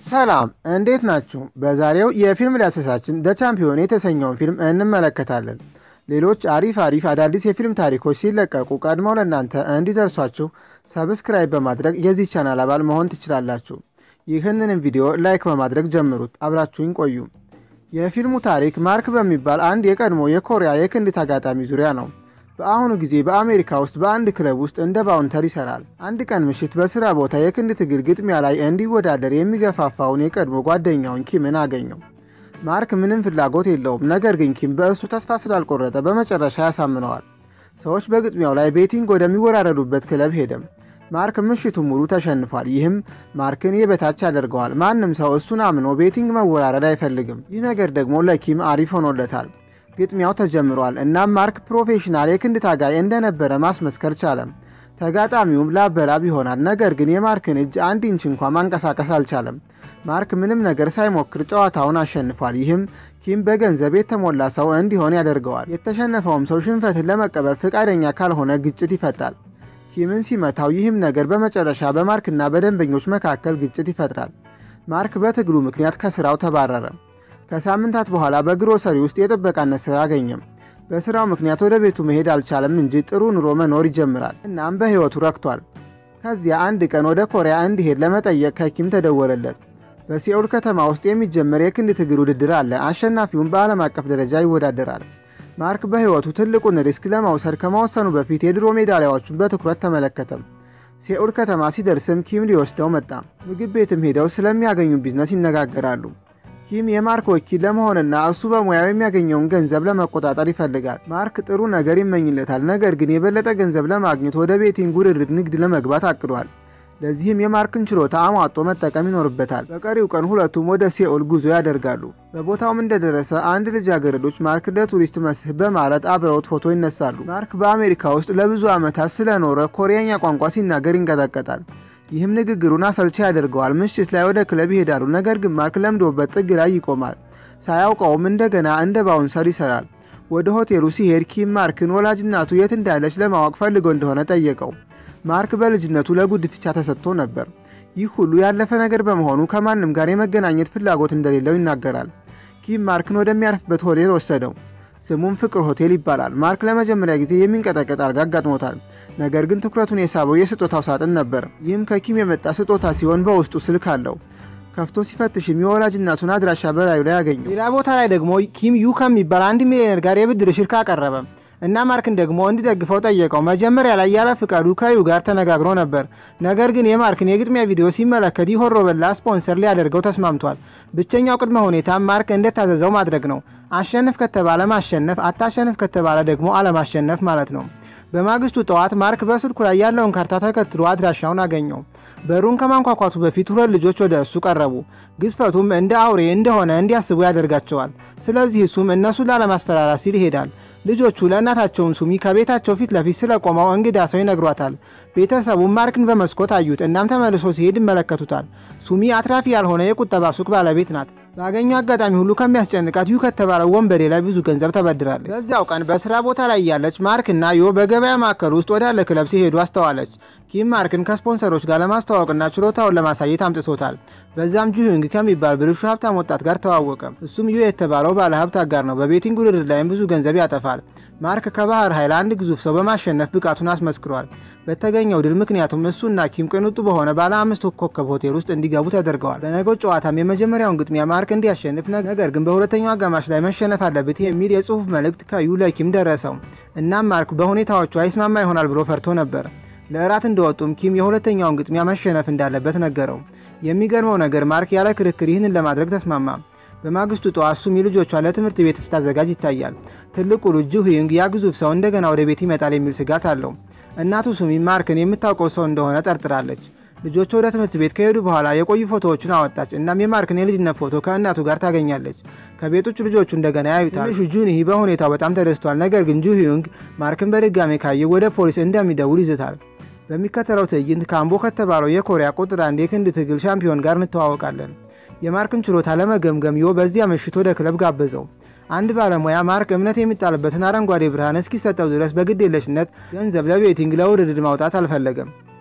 ሰላም እንዴት ናችሁ? በዛሬው የፊልም ዳሰሳችን ደ ቻምፒዮን የተሰኘውን ፊልም እንመለከታለን። ሌሎች አሪፍ አሪፍ አዳዲስ የፊልም ታሪኮች ሲለቀቁ ቀድመው ለእናንተ እንዲደርሷችሁ ሰብስክራይብ በማድረግ የዚህ ቻናል አባል መሆን ትችላላችሁ። ይህንንም ቪዲዮ ላይክ በማድረግ ጀምሩት። አብራችሁኝ ቆዩ። የፊልሙ ታሪክ ማርክ በሚባል አንድ የቀድሞ የኮሪያ የክንድ ተጋጣሚ ዙሪያ ነው። በአሁኑ ጊዜ በአሜሪካ ውስጥ በአንድ ክለብ ውስጥ እንደ ባውንተር ይሰራል። አንድ ቀን ምሽት በስራ ቦታ የክንድ ትግል ግጥሚያ ላይ እንዲወዳደር የሚገፋፋውን የቀድሞ ጓደኛውን ኪምን አገኘው። ማርክ ምንም ፍላጎት የለውም። ነገር ግን ኪም በእሱ ተስፋ ስላልቆረጠ በመጨረሻ ያሳምነዋል። ሰዎች በግጥሚያው ላይ ቤቲንግ ወደሚወራረዱበት ክለብ ሄደም። ማርክ ምሽቱ ሙሉ ተሸንፏል። ይህም ማርክን የበታች ያደርገዋል። ማንም ሰው እሱን አምኖ ቤቲንግ መወራረድ አይፈልግም። ይህ ነገር ደግሞ ለኪም አሪፍ ሆኖለታል። ግጥሚያው ተጀምሯል። እናም ማርክ ፕሮፌሽናል የክንድ ታጋይ እንደነበረ ማስመስከር ቻለም። ተጋጣሚውም ላበላብ ይሆናል። ነገር ግን የማርክን እጅ አንድ ኢንች እንኳ ማንቀሳቀስ አልቻለም። ማርክ ምንም ነገር ሳይሞክር ጨዋታውን አሸንፏል። ይህም ኪም በገንዘብ የተሞላ ሰው እንዲሆን ያደርገዋል። የተሸነፈውም ሰው ሽንፈትን ለመቀበል ፈቃደኛ ካልሆነ ግጭት ይፈጥራል። ኪምን ሲመታው ይህም ነገር በመጨረሻ በማርክና በደንበኞች መካከል ግጭት ይፈጥራል። ማርክ በትግሉ ምክንያት ከስራው ተባረረ። ከሳምንታት በኋላ በግሮሰሪ ውስጥ የጥበቃነት ስራ አገኘም። በስራው ምክንያት ወደ ቤቱ መሄድ አልቻለም እንጂ ጥሩ ኑሮ መኖር ይጀምራል። እናም በህይወቱ ረክቷል። ከዚያ አንድ ቀን ወደ ኮሪያ እንዲሄድ ለመጠየቅ ከኪም ተደወለለት። በሲኦል ከተማ ውስጥ የሚጀመር የክንድ ትግል ውድድር አለ። አሸናፊውን በዓለም አቀፍ ደረጃ ይወዳደራል። ማርክ በህይወቱ ትልቁን ሪስክ ለመውሰድ ከመወሰኑ በፊት የድሮ ሜዳሊያዎቹን በትኩረት ተመለከተም። ሴኡል ከተማ ሲደርስም ኪም ሊወስደው መጣ። ምግብ ቤትም ሄደው ስለሚያገኙ ቢዝነስ ይነጋገራሉ። ኪም የማርክ ወኪል ለመሆንና እሱ በሙያው የሚያገኘውን ገንዘብ ለመቆጣጠር ይፈልጋል። ማርክ ጥሩ ነገር ይመኝለታል። ነገር ግን የበለጠ ገንዘብ ለማግኘት ወደ ቤቲንግ ውድድር ንግድ ለመግባት አቅዷል። ለዚህም የማርክን ችሎታ አሟጦ መጠቀም ይኖርበታል። በቀሪው ቀን ሁለቱም ወደ ሴኦል ጉዞ ያደርጋሉ። በቦታውም እንደደረሰ አንድ ልጃገረዶች ማርክ ለቱሪስት መስህብ በማለት አብረውት ፎቶ ይነሳሉ። ማርክ በአሜሪካ ውስጥ ለብዙ ዓመታት ስለኖረ ኮሪያኛ ቋንቋ ሲናገር ይንቀጠቀጣል። ይህም ንግግሩን አሰልቺ ያደርገዋል። ምሽት ላይ ወደ ክለብ ይሄዳሉ። ነገር ግን ማርክ ለምዶበት ጥግ ላይ ይቆማል። ሳያውቀውም እንደገና እንደ ባውንሰር ይሰራል። ወደ ሆቴሉ ሲሄድ ኪም ማርክን ወላጅ እናቱ የት እንዳለች ለማወቅ ፈልጎ እንደሆነ ጠየቀው። ማርክ በልጅነቱ ለጉድፍቻ ተሰጥቶ ነበር። ይህ ሁሉ ያለፈ ነገር በመሆኑ ከማንም ጋር የመገናኘት ፍላጎት እንደሌለው ይናገራል። ኪም ማርክን ወደሚያርፍበት ሆቴል ወሰደው። ስሙም ፍቅር ሆቴል ይባላል። ማርክ ለመጀመሪያ ጊዜ የሚንቀጠቀጥ አልጋ አጋጥሞታል። ነገር ግን ትኩረቱን የሳበው የስጦታው ሳጥን ነበር። ይህም ከኪም የመጣ ስጦታ ሲሆን በውስጡ ስልክ አለው። ከፍቶ ሲፈትሽም የወላጅ እናቱን አድራሻ በላዩ ላይ ያገኘው። ሌላ ቦታ ላይ ደግሞ ኪም ዩ ከሚባል አንድ ሚሊዮነር ጋር የብድር ሽርካ አቀረበ እና ማርክን ደግሞ እንዲደግፈው ጠየቀው። መጀመሪያ ላይ ያለ ፍቃዱ ከዩ ጋር ተነጋግሮ ነበር። ነገር ግን የማርክን የግጥሚያ ቪዲዮ ሲመለከት ይሆሮ በላ ስፖንሰር ሊያደርገው ተስማምቷል። ብቸኛው ቅድመ ሁኔታ ማርክ እንደታዘዘው ማድረግ ነው። አሸንፍ ከተባለ ማሸነፍ፣ አታሸንፍ ከተባለ ደግሞ አለማሸነፍ ማለት ነው። በማግስቱ ጠዋት ማርክ በስልኩ ላይ ያለውን ካርታ ተከትሎ አድራሻውን አገኘው። በሩን ከማንኳኳቱ በፊት ሁለት ልጆች ወደ እሱ ቀረቡ። ግዝፈቱም እንደ አውሬ እንደሆነ እንዲያስቡ ያደርጋቸዋል። ስለዚህ እሱም እነሱን ላለማስፈራራት ሲል ይሄዳል። ልጆቹ ለእናታቸውን ሱሚ ከቤታቸው ፊት ለፊት ስለቆመው እንግዳ ሰው ይነግሯታል። ቤተሰቡም ማርክን በመስኮት አዩት። እናም ተመልሶ ሲሄድ ይመለከቱታል። ሱሚ አትራፊ ያልሆነ የቁጠባ ሱቅ ባለቤት ናት። ባገኘው አጋጣሚ ሁሉ ከሚያስጨንቃት ዩ ከተባለው ወንበዴ ላይ ብዙ ገንዘብ ተበድራለች። በዚያው ቀን በስራ ቦታ ላይ ያለች ማርክ እና ዮ በገበያ ማዕከል ውስጥ ወዳለ ክለብ ሲሄዱ አስተዋለች። ኪም ማርክን ከስፖንሰሮች ጋር ለማስተዋወቅና ችሎታውን ለማሳየት አምጥቶታል። በዛም ጁሂንግ ከሚባል ብልሹ ሀብታም ወጣት ጋር ተዋወቀ። እሱም ዩ የተባለው ባለ ሀብት አጋር ነው። በቤቲንግ ውድድር ላይም ብዙ ገንዘብ ያጠፋል። ማርክ ከባህር ኃይል አንድ ግዙፍ ሰው በማሸነፍ ብቃቱን አስመስክሯል። በተገኘው ድል ምክንያቱም እሱና ኪም ቅንጡ በሆነ ባለ አምስት ኮከብ ሆቴል ውስጥ እንዲገቡ ተደርገዋል። በነገው ጨዋታም የመጀመሪያውን ግጥሚያ ማርክ እንዲያሸንፍ፣ ነገር ግን በሁለተኛው አጋማሽ ላይ መሸነፍ አለበት የሚል የጽሁፍ መልእክት ከዩ ለኪም ደረሰው። እናም ማርክ በሁኔታዎቹ አይስማማ ይሆናል ብሎ ፈርቶ ነበር። ለእራት እንደወጡም ኪም የሁለተኛውን ግጥሚያ መሸነፍ እንዳለበት ነገረው። የሚገርመው ነገር ማርክ ያለ ክርክር ይህንን ለማድረግ ተስማማ። በማግስቱ ጠዋት ሱሚ ልጆቿን ለትምህርት ቤት ስታዘጋጅ ይታያል። ትልቁ ልጅ ጁሂንግ ያ ግዙፍ ሰው እንደገና ወደ ቤት ይመጣል የሚል ስጋት አለው። እናቱ ሱሚ ማርክን የምታውቀው ሰው እንደሆነ ጠርጥራለች። ልጆቹ ወደ ትምህርት ቤት ከሄዱ በኋላ የቆዩ ፎቶዎቹን አወጣች። እናም የማርክን የልጅነት ፎቶ ከእናቱ ጋር ታገኛለች። ከቤቶች ልጆቹ እንደገና ያዩታል። ትንሹ ጁኒሂ በሁኔታው በጣም ተደስቷል። ነገር ግን ጁሂንግ ማርክን በድጋሜ ካየ ወደ ፖሊስ እንደሚደውል ይዝታል። በሚከተለው ትዕይንት ካምቦ ከተባለው የኮሪያ ቁጥር አንድ የክንድ ትግል ሻምፒዮን ጋር እንተዋወቃለን። የማርክን ችሎታ ለመገምገም ዮ በዚያ ምሽት ወደ ክለብ ጋበዘው። አንድ ባለሙያ ማርክ እምነት የሚጣልበትን አረንጓዴ ብርሃን እስኪሰጠው ድረስ በግዴለሽነት ገንዘብ ለቤቲንግ ለውድድር ማውጣት አልፈለገም።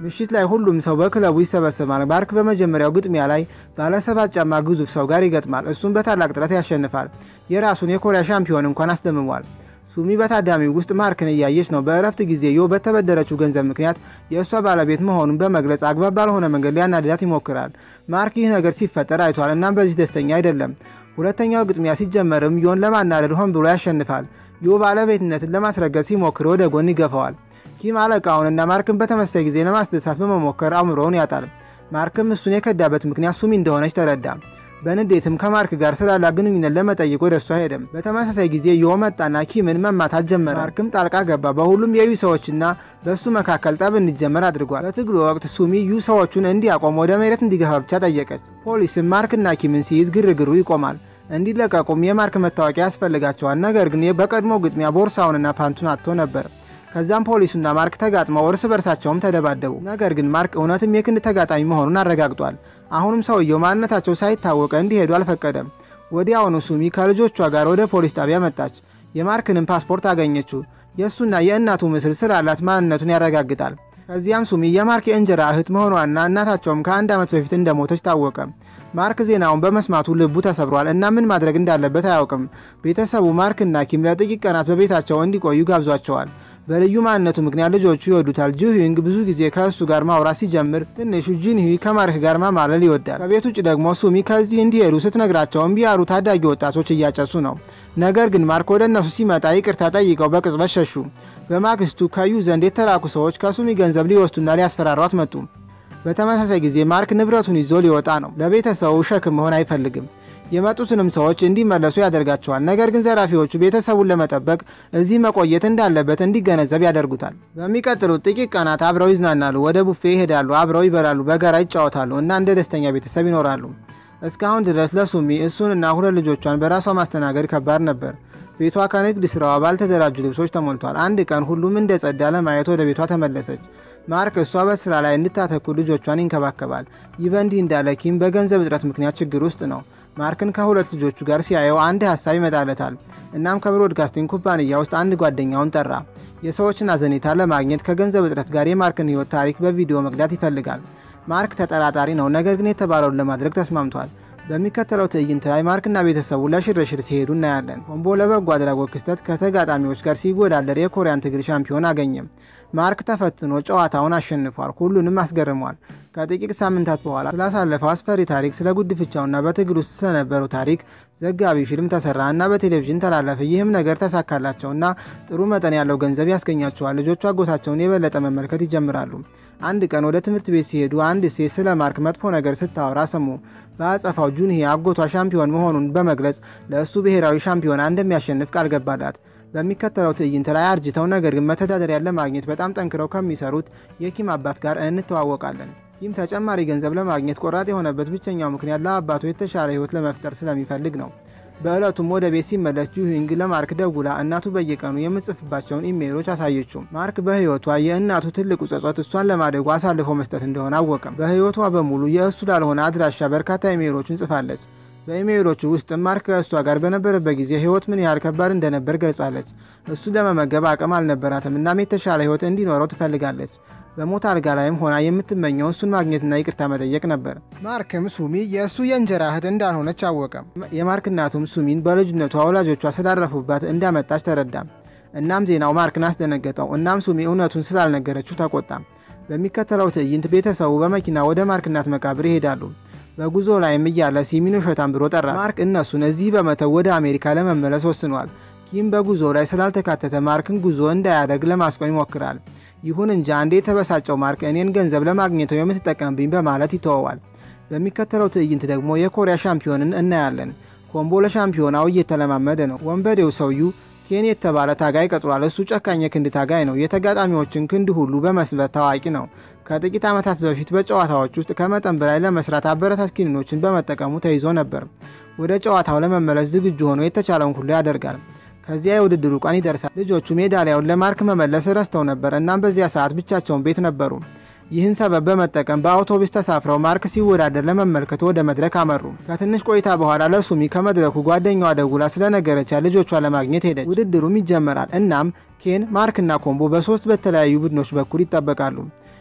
ምሽት ላይ ሁሉም ሰው በክለቡ ይሰበሰባል። ማርክ በመጀመሪያው ግጥሚያ ላይ ባለሰባት ጫማ ግዙፍ ሰው ጋር ይገጥማል። እሱም በታላቅ ጥረት ያሸንፋል። የራሱን የኮሪያ ሻምፒዮን እንኳን አስደምሟል። ሱሚ በታዳሚው ውስጥ ማርክን እያየች ነው። በእረፍት ጊዜ ዮ በተበደረችው ገንዘብ ምክንያት የእሷ ባለቤት መሆኑን በመግለጽ አግባብ ባልሆነ መንገድ ሊያናድዳት ይሞክራል። ማርክ ይህ ነገር ሲፈጠር አይቷል። እናም በዚህ ደስተኛ አይደለም። ሁለተኛው ግጥሚያ ሲጀመርም ዮን ለማናደድ ሆን ብሎ ያሸንፋል። ዮ ባለቤትነትን ለማስረገጥ ሲሞክር ወደ ጎን ይገፋዋል። ኪም አለቃውንና ማርክን በተመሳሳይ ጊዜ ለማስደሳት በመሞከር አእምሮውን ያጣል። ማርክም እሱን የከዳበት ምክንያት ሱሚ እንደሆነች ተረዳ። በንዴትም ከማርክ ጋር ስላላት ግንኙነት ለመጠየቅ ወደ እሷ ሄደም። በተመሳሳይ ጊዜ ዮ መጣና ኪምን መማታት ጀመረ። ማርክም ጣልቃ ገባ። በሁሉም የዩ ሰዎችና በእሱ መካከል ጠብ እንዲጀመር አድርጓል። በትግሉ ወቅት ሱሚ ዩ ሰዎቹን እንዲያቆም ወደ መሬት እንዲገፋ ብቻ ጠየቀች። ፖሊስም ማርክና ኪምን ሲይዝ ግርግሩ ይቆማል። እንዲለቀቁም የማርክ መታወቂያ ያስፈልጋቸዋል። ነገር ግን በቀድሞ ግጥሚያ ቦርሳውንና ፓንቱን አጥቶ ነበር። ከዛም ፖሊሱና ማርክ ተጋጥመው እርስ በርሳቸውም ተደባደቡ። ነገር ግን ማርክ እውነትም የክንድ ተጋጣሚ መሆኑን አረጋግጧል። አሁንም ሰውየው ማንነታቸው ሳይታወቀ እንዲሄዱ አልፈቀደም። ወዲያውኑ ሱሚ ከልጆቿ ጋር ወደ ፖሊስ ጣቢያ መጣች። የማርክንም ፓስፖርት አገኘችው። የእሱና የእናቱ ምስል ስላላት ማንነቱን ያረጋግጣል። ከዚያም ሱሚ የማርክ የእንጀራ እህት መሆኗና እናታቸውም ከአንድ ዓመት በፊት እንደሞተች ታወቀ። ማርክ ዜናውን በመስማቱ ልቡ ተሰብሯል እና ምን ማድረግ እንዳለበት አያውቅም። ቤተሰቡ ማርክና ኪም ለጥቂት ቀናት በቤታቸው እንዲቆዩ ጋብዟቸዋል። በልዩ ማንነቱ ምክንያት ልጆቹ ይወዱታል። ጁሂንግ ብዙ ጊዜ ከእሱ ጋር ማውራት ሲጀምር ትንሹ ጂንሂ ከማርክ ጋር ማማለል ይወዳል። ከቤት ውጭ ደግሞ ሱሚ ከዚህ እንዲሄዱ ስትነግራቸው እምቢ ያሉ ታዳጊ ወጣቶች እያጨሱ ነው። ነገር ግን ማርክ ወደ እነሱ ሲመጣ ይቅርታ ጠይቀው በቅጽበት ሸሹ። በማግስቱ ከዩ ዘንድ የተላኩ ሰዎች ከሱሚ ገንዘብ ሊወስዱና ሊያስፈራሯት መጡ። በተመሳሳይ ጊዜ ማርክ ንብረቱን ይዞ ሊወጣ ነው። ለቤተሰቡ ሸክም መሆን አይፈልግም። የመጡትንም ሰዎች እንዲመለሱ ያደርጋቸዋል። ነገር ግን ዘራፊዎቹ ቤተሰቡን ለመጠበቅ እዚህ መቆየት እንዳለበት እንዲገነዘብ ያደርጉታል። በሚቀጥሉት ጥቂት ቀናት አብረው ይዝናናሉ፣ ወደ ቡፌ ይሄዳሉ፣ አብረው ይበላሉ፣ በጋራ ይጫወታሉ እና እንደ ደስተኛ ቤተሰብ ይኖራሉ። እስካሁን ድረስ ለሱሚ እሱንና ሁለት ልጆቿን በራሷ ማስተናገድ ከባድ ነበር። ቤቷ ከንግድ ስራዋ ባልተደራጁ ልብሶች ተሞልቷል። አንድ ቀን ሁሉም እንደ ጸዳ ለማየት ወደ ቤቷ ተመለሰች። ማርክ እሷ በስራ ላይ እንድታተኩር ልጆቿን ይንከባከባል። ይህ በእንዲህ እንዳለ ኪም በገንዘብ እጥረት ምክንያት ችግር ውስጥ ነው። ማርክን ከሁለት ልጆቹ ጋር ሲያየው አንድ ሀሳብ ይመጣለታል። እናም ከብሮድካስቲንግ ኩባንያ ውስጥ አንድ ጓደኛውን ጠራ። የሰዎችን አዘኔታ ለማግኘት ከገንዘብ እጥረት ጋር የማርክን ሕይወት ታሪክ በቪዲዮ መቅዳት ይፈልጋል። ማርክ ተጠራጣሪ ነው፣ ነገር ግን የተባለውን ለማድረግ ተስማምቷል። በሚከተለው ትዕይንት ላይ ማርክና ቤተሰቡ ለሽርሽር ሲሄዱ እናያለን። ኮምቦ ለበጎ አድራጎት ክስተት ከተጋጣሚዎች ጋር ሲወዳደር የኮሪያን ትግል ሻምፒዮን አገኘም። ማርክ ተፈትኖ ጨዋታውን አሸንፏል፣ ሁሉንም አስገርሟል። ከጥቂት ሳምንታት በኋላ ስላሳለፈው አስፈሪ ታሪክ፣ ስለ ጉድፍቻውና በትግል ውስጥ ስለነበረው ታሪክ ዘጋቢ ፊልም ተሰራ እና በቴሌቪዥን ተላለፈ። ይህም ነገር ተሳካላቸውና ጥሩ መጠን ያለው ገንዘብ ያስገኛቸዋል። ልጆቹ አጎታቸውን የበለጠ መመልከት ይጀምራሉ። አንድ ቀን ወደ ትምህርት ቤት ሲሄዱ አንድ ሴት ስለ ማርክ መጥፎ ነገር ስታወራ ሰሙ። በአጸፋው ጁንሂ አጎቷ ሻምፒዮን መሆኑን በመግለጽ ለእሱ ብሔራዊ ሻምፒዮና እንደሚያሸንፍ ቃል ገባላት። በሚከተለው ትዕይንት ላይ አርጅተው ነገር ግን መተዳደሪያን ለማግኘት በጣም ጠንክረው ከሚሰሩት የኪም አባት ጋር እንተዋወቃለን። ኪም ተጨማሪ ገንዘብ ለማግኘት ቆራጥ የሆነበት ብቸኛው ምክንያት ለአባቱ የተሻለ ሕይወት ለመፍጠር ስለሚፈልግ ነው። በዕለቱም ወደ ቤት ሲመለስ ጁሂንግ ለማርክ ደውላ እናቱ በየቀኑ የምጽፍባቸውን ኢሜይሎች አሳየችው። ማርክ በሕይወቷ የእናቱ ትልቁ ጸጸት እሷን ለማደጉ አሳልፎ መስጠት እንደሆነ አወቀም። በሕይወቷ በሙሉ የእሱ ላልሆነ አድራሻ በርካታ ኢሜይሎችን ጽፋለች። በኢሜይሎቹ ውስጥም ማርክ ከእሷ ጋር በነበረበት ጊዜ ሕይወት ምን ያህል ከባድ እንደነበር ገልጻለች። እሱ ለመመገብ አቅም አልነበራትም፣ እናም የተሻለ ሕይወት እንዲኖረው ትፈልጋለች። በሞት አልጋ ላይም ሆና የምትመኘው እሱን ማግኘትና ይቅርታ መጠየቅ ነበር። ማርክም ሱሚ የእሱ የእንጀራ እህት እንዳልሆነች አወቀ። የማርክ እናቱም ሱሚን በልጅነቷ ወላጆቿ ስላረፉባት እንዳመጣች ተረዳ። እናም ዜናው ማርክን አስደነገጠው። እናም ሱሚ እውነቱን ስላልነገረችው ተቆጣ። በሚከተለው ትዕይንት ቤተሰቡ በመኪና ወደ ማርክ እናት መቃብር ይሄዳሉ። በጉዞ ላይም እያለ ሲሚን ውሸታም ብሎ ጠራ። ማርክ እነሱን እዚህ በመተው ወደ አሜሪካ ለመመለስ ወስኗል። ኪም በጉዞ ላይ ስላልተካተተ ማርክን ጉዞ እንዳያደርግ ለማስቆም ይሞክራል። ይሁን እንጂ አንዴ የተበሳጨው ማርክ እኔን ገንዘብ ለማግኘት የምትጠቀምብኝ በማለት ይተወዋል። በሚከተለው ትዕይንት ደግሞ የኮሪያ ሻምፒዮንን እናያለን። ኮምቦ ለሻምፒዮናው እየተለማመደ ነው። ወንበዴው ሰውዩ ኬን የተባለ ታጋይ ቀጥሯል። እሱ ጨካኝ የክንድ ታጋይ ነው። የተጋጣሚዎችን ክንድ ሁሉ በመስበር ታዋቂ ነው። ከጥቂት ዓመታት በፊት በጨዋታዎች ውስጥ ከመጠን በላይ ለመስራት አበረታች ኪኒኖችን በመጠቀሙ ተይዞ ነበር። ወደ ጨዋታው ለመመለስ ዝግጁ ሆኖ የተቻለውን ሁሉ ያደርጋል። ከዚያ የውድድሩ ቀን ይደርሳል። ልጆቹ ሜዳሊያውን ለማርክ መመለስ ረስተው ነበር። እናም በዚያ ሰዓት ብቻቸውን ቤት ነበሩ። ይህን ሰበብ በመጠቀም በአውቶቡስ ተሳፍረው ማርክ ሲወዳደር ለመመልከት ወደ መድረክ አመሩ። ከትንሽ ቆይታ በኋላ ለሱሚ ከመድረኩ ጓደኛዋ ደውላ ስለነገረቻት ልጆቿ ለማግኘት ሄደች። ውድድሩም ይጀመራል። እናም ኬን፣ ማርክና ኮምቦ በሶስት በተለያዩ ቡድኖች በኩል ይጠበቃሉ።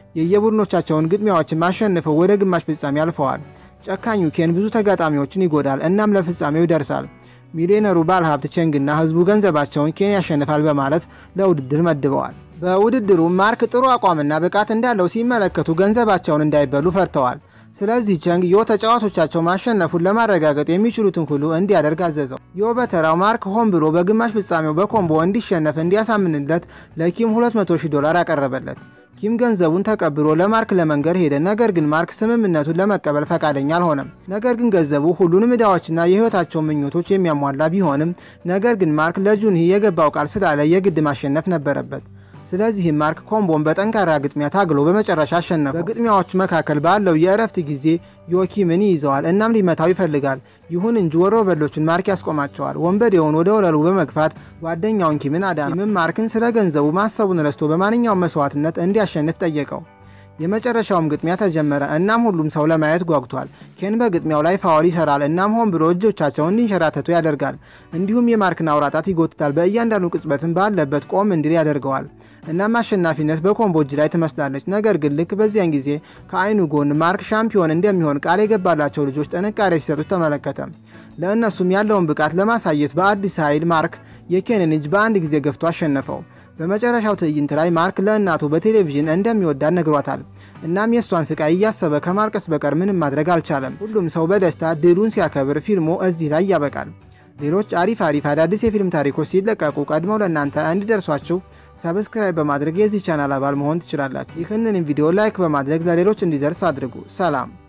የየቡድኖቻቸውን ግጥሚያዎችን ማሸንፈው ወደ ግማሽ ፍጻሜ አልፈዋል። ጨካኙ ኬን ብዙ ተጋጣሚዎችን ይጎዳል፣ እናም ለፍጻሜው ይደርሳል። ሚሊዮነሩ ባለሀብት ቼንግና ህዝቡ ገንዘባቸውን ኬን ያሸንፋል በማለት ለውድድር መድበዋል። በውድድሩ ማርክ ጥሩ አቋምና ብቃት እንዳለው ሲመለከቱ ገንዘባቸውን እንዳይበሉ ፈርተዋል። ስለዚህ ቸንግ ዮ ተጫዋቾቻቸው ማሸነፉን ለማረጋገጥ የሚችሉትን ሁሉ እንዲያደርግ አዘዘው። ዮ በተራው ማርክ ሆን ብሎ በግማሽ ፍጻሜው በኮምቦ እንዲሸነፍ እንዲያሳምንለት ለኪም 200 ሺህ ዶላር አቀረበለት። ኪም ገንዘቡን ተቀብሎ ለማርክ ለመንገር ሄደ። ነገር ግን ማርክ ስምምነቱን ለመቀበል ፈቃደኛ አልሆነም። ነገር ግን ገንዘቡ ሁሉንም ዕዳዎችና የህይወታቸውን ምኞቶች የሚያሟላ ቢሆንም ነገር ግን ማርክ ለጁንሂ የገባው ቃል ስላለ የግድ ማሸነፍ ነበረበት። ስለዚህም ማርክ ኮምቦን በጠንካራ ግጥሚያ ታግሎ በመጨረሻ አሸነፈው። በግጥሚያዎቹ መካከል ባለው የእረፍት ጊዜ ዮኪምን ይይዘዋል፣ እናም ሊመታው ይፈልጋል። ይሁን እንጂ ወሮበሎችን ማርክ ያስቆማቸዋል። ወንበዴውን ወደ ወለሉ በመግፋት ጓደኛውን ኪምን አዳነው። ኪምም ማርክን ስለ ገንዘቡ ማሰቡን ረስቶ በማንኛውም መስዋዕትነት እንዲያሸንፍ ጠየቀው። የመጨረሻውም ግጥሚያ ተጀመረ። እናም ሁሉም ሰው ለማየት ጓጉቷል። ኬን በግጥሚያው ላይ ፋውል ይሰራል። እናም ሆን ብሎ እጆቻቸውን እንዲንሸራተቱ ያደርጋል። እንዲሁም የማርክን አውራጣት ይጎትታል። በእያንዳንዱ ቅጽበትም ባለበት ቆም እንዲል ያደርገዋል። እናም አሸናፊነት በኮምቦ እጅ ላይ ትመስላለች። ነገር ግን ልክ በዚያን ጊዜ ከአይኑ ጎን ማርክ ሻምፒዮን እንደሚሆን ቃል የገባላቸው ልጆች ጥንካሬ ሲሰጡት ተመለከተ። ለእነሱም ያለውን ብቃት ለማሳየት በአዲስ ኃይል ማርክ የኬንን እጅ በአንድ ጊዜ ገፍቶ አሸነፈው። በመጨረሻው ትዕይንት ላይ ማርክ ለእናቱ በቴሌቪዥን እንደሚወዳት ነግሯታል። እናም የእሷን ስቃይ እያሰበ ከማልቀስ በቀር ምንም ማድረግ አልቻለም። ሁሉም ሰው በደስታ ድሉን ሲያከብር ፊልሙ እዚህ ላይ ያበቃል። ሌሎች አሪፍ አሪፍ አዳዲስ የፊልም ታሪኮች ሲለቀቁ ቀድመው ለእናንተ እንዲደርሷችሁ ሰብስክራይብ በማድረግ የዚህ ቻናል አባል መሆን ትችላላችሁ። ይህንን ቪዲዮ ላይክ በማድረግ ለሌሎች እንዲደርስ አድርጉ። ሰላም